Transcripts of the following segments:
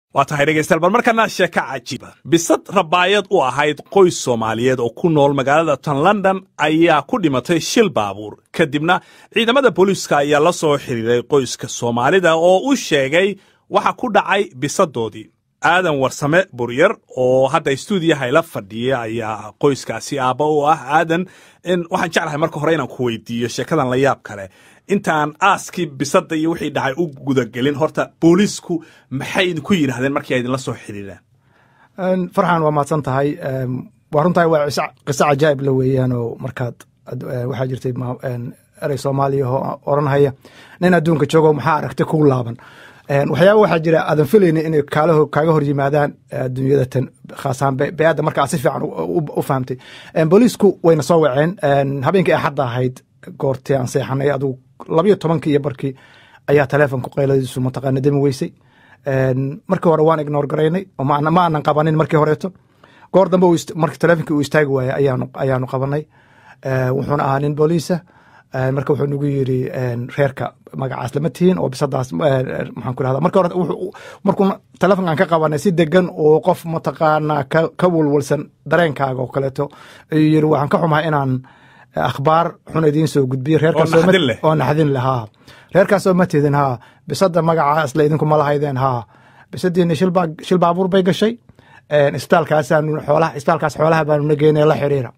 waa tahay dhegaystayaal bal markana sheeka cajiiba bisad rabaayad u ahayd qoys soomaaliyeed oo ku nool magaalada tan london ayaa ku dhimatay shil baabuur kadibna ciidamada booliiska ayaa la soo xiriiray qoyska soomaalida oo u sheegay waxa ku dhacay bisadoodii aadan warsame buryar oo hadda stuudiyaha ila fadhiya ayaa qoyskaasi aabba u ah aadan waxaan jeclahay marka hore inaan ku weydiiyo sheekadan la yaab kale intaan aaskii bisada iyo wixii dhacay u gudagelin horta booliisku maxay idinku yidhaahdeen markii ay idinla soo xiriireen farxan waa mahadsan tahay waa runtahay waa qiso cajaa'ib la weeyaan oo markaad waxaa jirtay erey soomaaliya oo oranhaya nin adduunka joogo maxaa aragtay kugu laaban waxyaaba waxaa jira aadan filayni inay kaaga hor yimaadaan adduunyada tan khaasahaan beyadda markaa si fiican u fahamtay booliisku wayna soo waceen habeenkii axadda ahayd goortii aan seexanay adugu labayo tobankii iyo barkii ayaa taleefonku qayladiisu mataqaana demi weysay markii hore waan ignoor garaynay ma aanan qabanin markii horeeto goor dambe markii taleefonkii uu istaagi waayey ayaanu qabanay wuxuuna ahaa nin booliisa marka wuxuu nagu yiri reerka magacaas lama tihiin oo bisadaas maxaan ku rahda marka hore markuu telefonkan ka qabanay si degan oo qof mataqaanaa ka walwalsan dareenkaaga oo kaleeto ayuu yiri waxaan ka xumahay inaan akhbaar xun idiin soo gudbiyo reerkaasoo naxdin leh haa reerkaasoo ma tidin haa bisada magacaas la idinkuma lahaydeen haa bisadiina shil baabuur bay gashay isbitaalkaasaanu xoolaha isbitaalkaas xoolaha baanu na geynay la xiriira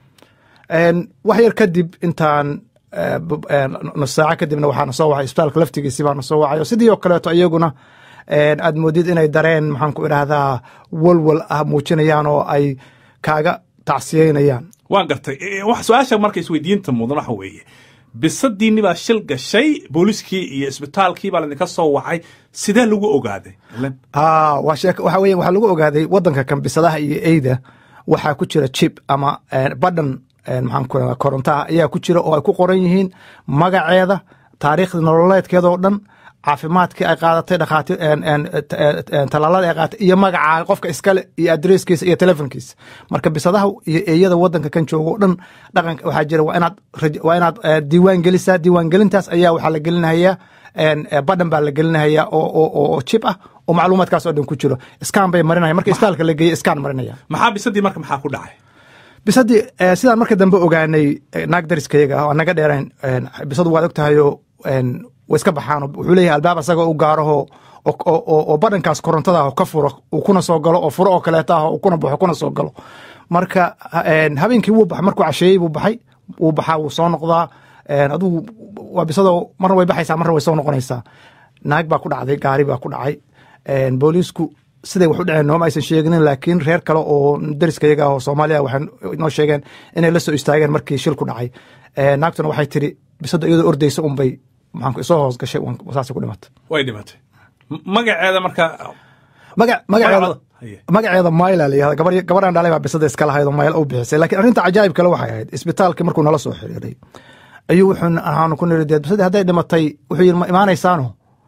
wax yar kadib intaan nus saaco kadibna waxaana soo wacay isbitaalka laftigiisi baana soo wacay oo sidii oo kaleeto iyaguna aad moodid inay dareen maxaan ku idhaahdaa walwal ah muujinayaan oo ay kaaga tacsiyeynayaan waan gartay su-aasha marka isweydiinta mudan waxa weeye bisadiinni baa shil gashay booliiskii iyo isbitaalkii baa laydinka soo wacay sidee lagu ogaaday waxa weya waxaa lagu ogaaday waddanka kan bisadaha iyo eyda waxaa ku jira jib ama badhan maxaan ku rahdaa korontaha ayaa ku jira oo ay ku qoran yihiin magaceeda taariikhda nololeedkeeda oo dhan caafimaadkii ay qaadatay dhakhaatiir talaalada ay qaadatay iyo magacaa qofka iskale iyo adresskiisa iyo telefonkiisa marka bisadaha iyo eeyada waddanka kan jooga o dhan dhaqanka waxaa jira waa inaad waa inaad diiwaan gelisaa diiwaan gelintaas ayaa waxaa la gelinahayaa badhan baa la gelinahaya oo jib ah oo macluumaadkaas oo dhan ku jiro iskaan bay marinaya marka isbitaalka la geeye iskaan marinaya maxaa bisadii marka maxaa ku dhacay bisadii sidaan marka dambe ogaanay naag dariskayaga ah oo naga dheerayn bisadu waad og tahayoo way iska baxaan wuxuu leeyahay albaab asaga u gaaraho oo badhankaas korontada ah ka furo uu kuna soo galo oo furo oo kaleeta ah uu kuna baxo kuna soo galo marka habeenkii wuu baxay markuu casheeyey buu baxay wuu baxaa wuu soo noqdaa adugu waa bisado marna way baxaysaa marna way soo noqonaysaa naag baa ku dhacday gaari baa ku dhacay booliisku siday wax u dhaceen nooma aysan sheeginin laakiin reer kale oo dariskayaga ah oo soomaaliya waxay noo sheegeen inay la soo istaageen markii shil ku dhacay naagtuna waxay tiri bisada iyadoo ordaysa unbay maxaan soo hoos gashay saasay ku dhimatay way dhimatay magaceeda marka magaceeda magaceeda mayla la yihahda gabar gabadhan dhalay baa bisada iska lahayd oo mayl u bixisay laakiin arrinta cajaa'ib kale waxay ahayd isbitaalkii markuu nala soo xiriiray ayuu wuxuu ahaanu ku niri dee bisadii hadday dhimatay wuxuu yidhi ma imaanaysaano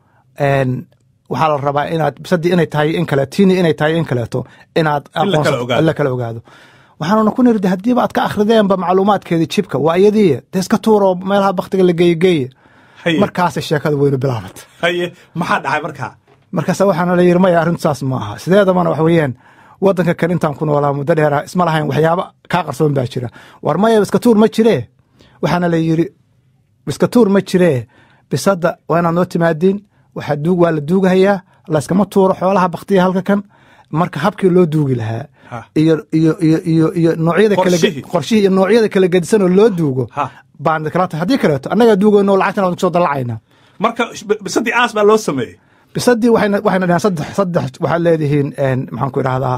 waxaa la rabaa inaad bisadii inay tahay in kale tiini inay tahay in kaleeto inaad la kala ogaado waxaanuna ku niri de haddiiba aad ka akhrideenba macluumaadkeedii jibka waa iyadii dee iska tuuro meelaha baktiga la geeye geeye markaasay sheekada weynu bilaabat haye maxaa dhacay markaa markaasa waxaana la yiri maya arrintu saas ma aha sideedabana wax weeyaan waddanka kan intaan ku noolaa muddo dheera isma lahayn waxyaaba kaa qarsoon baa jira war maya iska tuur ma jiree waxaana la yiri iska tuur ma jiree bisadda waa inaad noo timaadiin waxaa duug waa la duugahayaa layskama tuuro xoolaha baktiya halka kan marka habkii loo duugi lahaa iyo iyo iyo iyo iyo noocyada kale qorshihii iyo noocyada kala gedisan oo loo duugo baan kala tahay haddii kaleeto annagaa duugayno lacagtana waan kusoo dallacayna marka bisadii aas baa loo sameeyey bisadii waxayna waxayna dhahaan saddex saddex waxaad leedihiin maxaan ku idhahdaa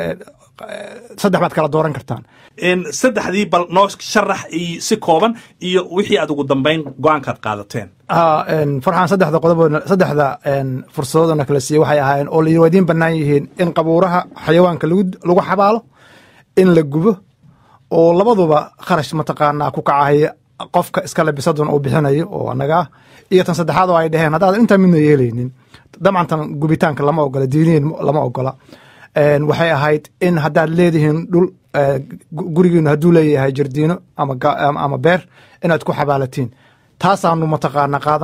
saddex baad kala dooran kartaan saddexdii bal noo sharax iyo si kooban iyo wixii aad ugu dambayn go-aankaad qaadateen farxaan saddexda qodob saddexda fursadoodana kala siiyey waxay ahaayeen oo la idiin bannaan yihiin in qabuuraha xayawaanka lagu xabaalo in la gubo oo labaduba kharash mataqaanaa ku kacahaya qofka iskale bisaduna uu bixinayo oo anaga ah iyo tan saddexaad oo ay dhaheen haddaadan intaa midna yeelaynin dabcan tan gubitaanka lama ogola diiniyin lama ogola waxay ahayd in haddaad leedihiin dhul gurigiinu hadduu leeyahay jardiino ama beer inaad ku xabaalatiin taasaanu mataqaana qaadanay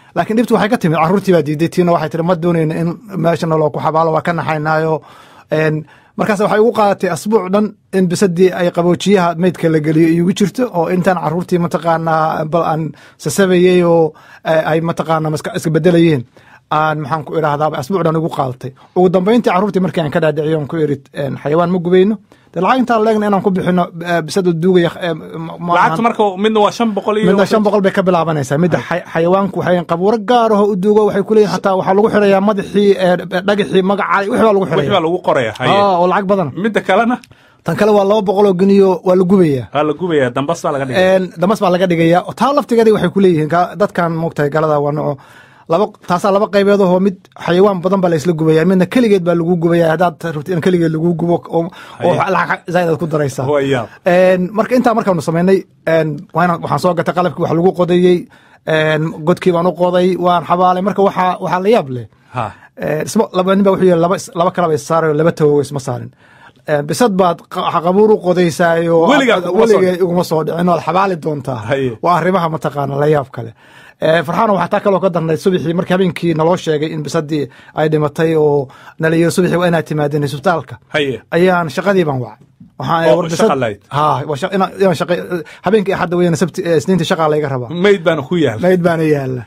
laakiin dhibtu waxay ka timid carruurtii baa diiday tiina waxay tiri ma doonayna in meesha naloo ku xabaalo waa ka naxaynaayo markaas waxay ugu qaadatay asbuuc dhan in bisadii ay qaboojiyaha meydka la geliyo iigu jirto oo intaan carruurtii mataqaanaa bal aan sasabayey oo ay mataqaanaa iska bedelayeen aan maxaan ku idhahdaaba asbuuc dhan igu qaadatay ugu dambayntii carruurtii markii aan ka dhaadhiciyo on ku iri xayawaan ma gubayno de lacag intaan leegna inaan ku bixino bisada duugaya lacagta marka midna waa shan boqol iyo midna shan boqol bay ka bilaabanaysaa midda xayawaanku waxay qabuuro gaaraho u duugo waxay ku leeyihin hataa waxaa lagu xirayaa madaxii dhagaxii magacaa wix baa lagu wix baa xiraya lagu qoraya haye oo lacag badan midda kalena tan kale waa laba boqol oo geniyo waa la gubayaa waa la gubaya dambas baa laga dhigay damas baa laga dhigaya taa laftigeeda waxay ku leeyihiin dadkan moogtahay galada waa noco laba taasaa laba qaybeed oo mid xayawaan badan baa la isla gubaya midna keligeed baa lagu gubaya haddaad rabtid in keligeed lagu gubo oo lacag zaaid aad ku daraysaa Waya. marka intaa markaanu samaynay waana waxaan soo gatay qalabkii wax lagu qodayey godkii baan u qoday waan xabaalay marka waxaa waxaa la yaab leh ha isma laba nin baa wuxuu yiri laba laba kalaba is saarayo laba tawogo isma saarin bisad baad qabuur u qodaysaayo Weligaa kuguma soo weligay iguma soo dhicin oad xabaali doontaa Haye. waa arrimaha mataqaana la yaab kale farxaano waxaa taa kaloo ka darnay subaxii markii habeenkii naloo sheegay in bisadii ay dhimatay oo nala yiri subaxii waa inaad timaadeen isbitaalka haye ayaan shaqadii baan wacay waxaan Oo war bisad- shaqa lahayd? ha waa shaq- inaan- inaan shaqa- habeenkii axadda weyna sabti eh, isniinta shaqaa layga rabaa mayd baana ku yaal mayd baana yaala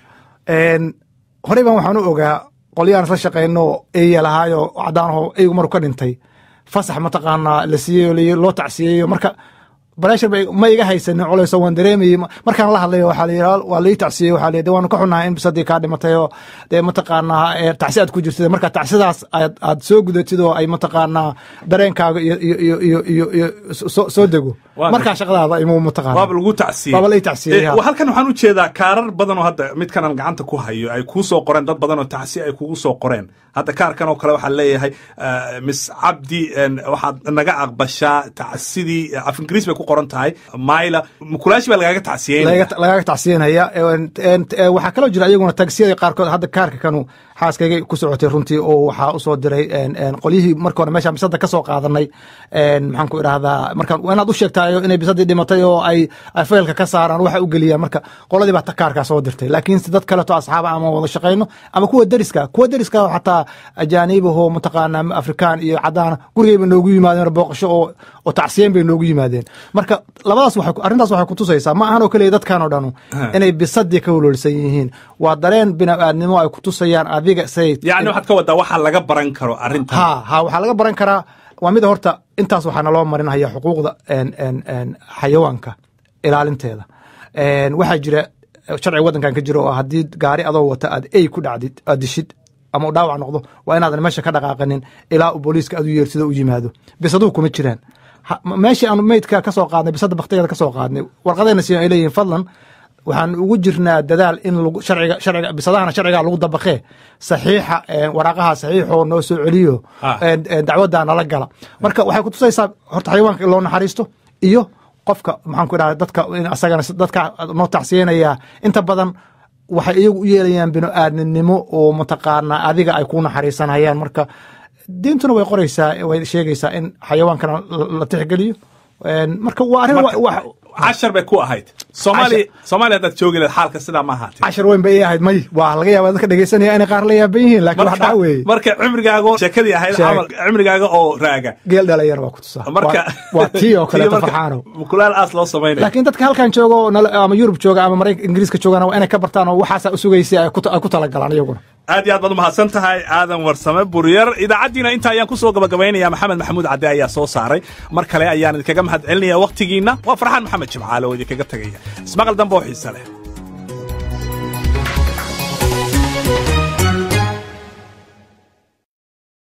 horey baan waxaan u ogaa qolyaan isla shaqayno eya lahaayo cadaanaho eygu maruu ka dhintay fasax mataqaanaa la siiyey oo la- loo tacsiyeeyo marka bareshar ma iga haysanin culayso waan dareemayey markaan la hadlayo waxaa la yidhi waa lai tacsiyey waxaa la yidhi waanu ka xunahay in bisadii kaa dhimatay oo dee mataqaanaa ee tacsi aad ku jirtid marka tacsidaas aad aad soo gudatid oo ay mataqaanaa dareenkaaga iyo iyo iyo iyo iyo iyo soo soo dego Waa markaa shaqadaada imuu mataqaana waaba lagu tacsiyey Waaba la ii tacsiyey, Eh, ha. wa- halkan waxaan u jeedaa kaarar badan oo hadda midkanan gacanta ku hayo ay kuu soo qoreen dad badan oo tacsi ay kugu soo qoreen hadda kaarkan oo kale waxaa leeyahay eh, miss cabdi en, waxaad naga aqbashaa tacsidii eh, af ingiriis bay ku qoran tahay mayla mukulaashi baa lagaaga tacsiyeynaya laga- lagaga tacsiyanaya En- en- eh, waxaa kaloo jira iyaguna tagsiyada qaarkood hadda kaarka kanu xaaskayga ku socotay runtii oo waxaa usoo diray en- en qolyihii marka hore meeshaan bisada ka soo qaadanay en, maxaan ku idhahdaa marka waa inaad u sheegtayo inay bisadii dhimatay oo ay ay faylka ka saaraan waxa u geliyaan marka qoladii baa ta- kaarkaa soo dirtay laakiin si dad kaleto asxaaba ama wada shaqayno ama kuwa deriska kuwa deriska oo xataa ajaaniibahoo mataqaanaa afrikaan iyo cadaan gurigayba noogu yimaadeen booqasho oo oo tacsiyeyn bay noogu yimaadeen marka labadaas waxay ku- arrintaas waxay kutusaysaa ma ahan oo keliya dadkan oo dhanu inay bisadii ka walwalsan yihiin waa dareen bini'aadnimo ay kutusayaan adiga say yacni waxaad ka wadaa waxaa laga baran karo arrintan ha ha waxaa laga baran karaa waa mida horta intaas waxaa naloo marinaya xuquuqda en- en- en xayawaanka ilaalinteeda En, waxaa jira sharciga waddankan ka jira oo haddii gaari adoo wata aad ey ku dhacdid aad dishid ama u dhaawac noqdo waa inaadan meesha ka dhaqaaqanin ilaa uu booliiska aad u yeersido u yimaado bisaduhu kuma jiraan Ha- m- meeshii aanu meydka ka soo qaadnay bisada baktigeeda ka soo qaadnay warqadayna siiyan ay leeyihin fadlan waxaan ugu jirnaa dadaal in lagu sharciga sharciga bisadahana sharciga lagu dabaqee saxiixa en, waraaqaha saxiixoo noo soo celiyo Ah. en- en, dacwadda nala gala marka waxay kutusaysaa horta xayawaanka in loo naxariisto iyo qofka maxaan ku idhahda dadka in asagana dadka noo tacsiyanaya inta badan waxay iyagu u yeelayaan bino-aadninimo oo mataqaanaa adiga ay ku naxariisanayaan marka diintuna way qoraysaa way sheegaysaa in xayawaankana la- la tixgeliyo En, marka waa arrin wa- wa- cashar bay ku ahayd soomaaliya soomaaliya haddaad joogi lahayd xaalka sidaa ma ahaatee cashar weyn bay ii ahayd may waa laga yaaba dadka dhegeysanaya inay qaar la yaaban yihiin laakiin wax dhaca weeye marka cimrigaaga oo- sheekadii ahayd Sheeg. camal cimrigaaga oo raaga geel dhalinyar waa ku tusaa marka Waa- waa tii oo kaleeto marka farxaano mukulaal aas loo samaynaya laakiin dadka halkan jooga oo nala- ama yurub jooga ama maraykan ingiriiska joogana waa inay ka bartaan oo waxaasa u sugaysay ay ku- ay ku talagalaan iyaguna aad iyo aad baad umahadsan tahay aadan warsame buryar idaacaddiina inta ayaan ku soo gabagabaynaya maxamed maxamuud cadde ayaa soo saaray mar kale ayaan idinkaga mahad celinaya wakhtigiinna waa farxaan maxamed jimcaale oo idinkaga tegaya ismaqal dambe oo xiise leh